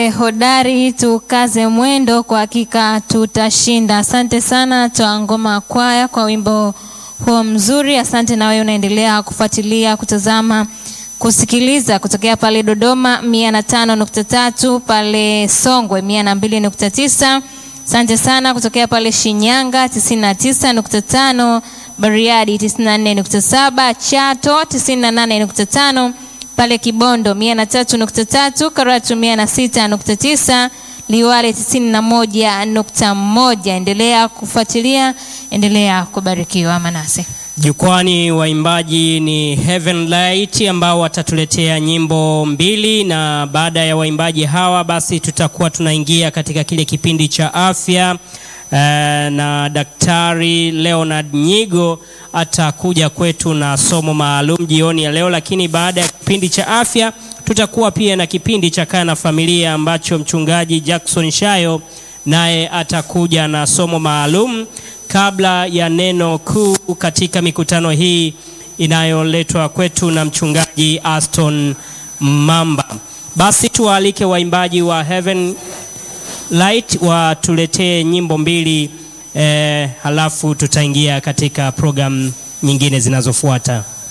tuwe hodari, tukaze mwendo, kwa hakika tutashinda. Asante sana Toa Ngoma Kwaya kwa wimbo huo mzuri. Asante na wewe unaendelea kufuatilia, kutazama, kusikiliza kutokea pale Dodoma mia na tano nukta tatu pale Songwe mia na mbili nukta tisa Asante sana kutokea pale Shinyanga 99.5, Bariadi 94.7, Chato 98.5, pale Kibondo 103.3, Karatu 106.9, Liwale 91.1. Endelea kufuatilia, endelea kubarikiwa. Manase Jukwani waimbaji ni Heaven Light ambao watatuletea nyimbo mbili, na baada ya waimbaji hawa basi tutakuwa tunaingia katika kile kipindi cha afya eh, na Daktari Leonard Nyigo atakuja kwetu na somo maalum jioni ya leo. Lakini baada ya kipindi cha afya tutakuwa pia na kipindi cha Kaa na Familia ambacho mchungaji Jackson Shayo naye atakuja na somo maalum kabla ya neno kuu katika mikutano hii inayoletwa kwetu na mchungaji Aston Mamba. Basi tuwaalike waimbaji wa Heaven Light watuletee nyimbo mbili eh, halafu tutaingia katika programu nyingine zinazofuata.